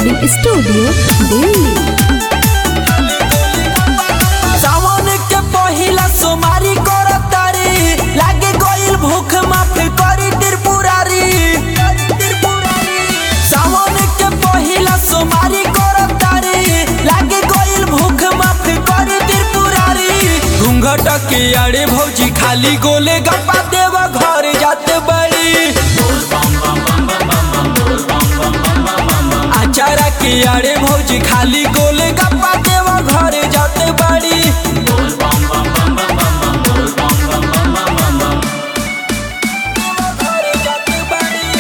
Recording studio Delhi सावन के पहिला सोमारी करतारी लागे गइल भूख माफ करी त्रिपुरारी सावन के पहिला सोमारी करतारी लागे गइल भूख माफ करी त्रिपुरारी घूंघट के अड़े भौजी खाली गोले गप्पा देव घर जाते बड़ी आचारा के आड़े भौजी खाली गोले गप्पा देवा घरे जाते बाड़ी घरे जाते बाड़ी।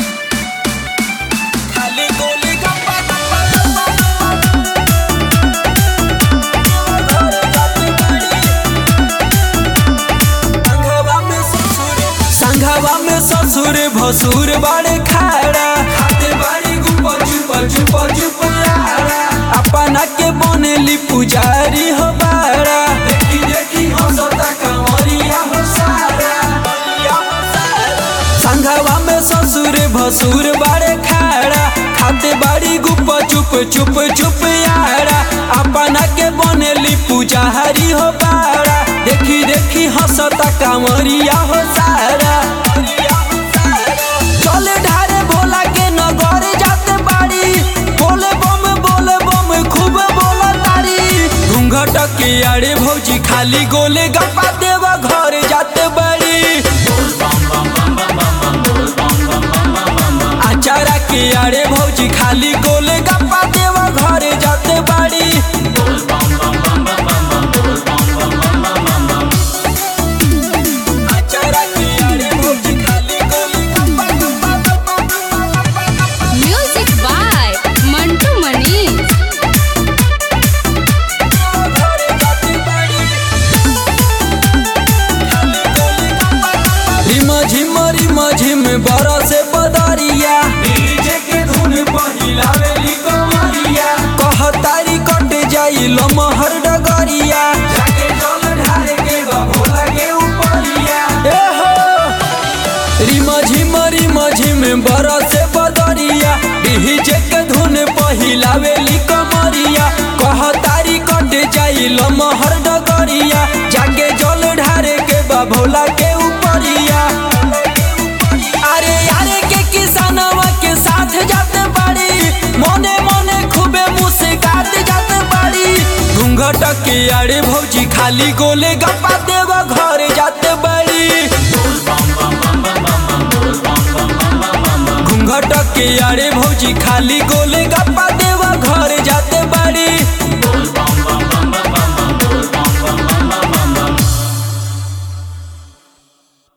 खाली गोले गप्पा, गप्पा, गप्पा, गप्पा। घरे जाते बाड़ी। संघवा में ससुर संघवा में ससुर भसुर बड़े खाड़ा खाते बाड़ी गुपा चुपा चुपा चुपयारा अपना के बनेली पुजारी हो बाड़ा देखी देखी हंसता कंवरिया हो सारा संघवा में ससुर भसुर बड़े खाड़ा खाते बाड़ी गुपा चुप चुप चुप यारा अपना के बनेली पुजारी हो बाड़ा देखी देखी हंसता कांवरिया हो सारा चले ढारे भोला के नगर जाते बाड़ी बोले बम बोले बम खूब बोला तारी घूंघट के आड़े भौजी खाली गोले गप्पा देवा घर जाते बाड़ी आचारा के आड़े भौजी खाली गोले गप्पा देवा घरे जाते बाड़ी आचारा के आड़े भौजी खाली गोले गप्पा गप्पा गप्पा गप्पा गप्पा म्यूजिक बाय मंटू मनीष घरे जाते बाड़ी खाली गोले गप्पा गप्पा रिम झिम रिम झिम बरसे बदरिया डीजे के धुन पहिलावेली कमरिया कहतारी कट जाई लमहर डगरिया जाके जल ढारे के बा भोला के उपरिया ए हो रिम झिम रिम झिम बरसे बदरिया डीजे के धुन पहिलावेली कमरिया कहतारी कट जाई लमहर डगरिया जाके जल ढारे के बा भोला के उपरिया अरे यारे के किसानवा के साथ जाते बाड़ी मोने मोने खूबे मुस्कात जाते बाड़ी घूंघट के आड़े भौजी खाली गोले गप्पा देवा घर जाते बाड़ी घूंघट के आड़े भौजी खाली गोले गप्पा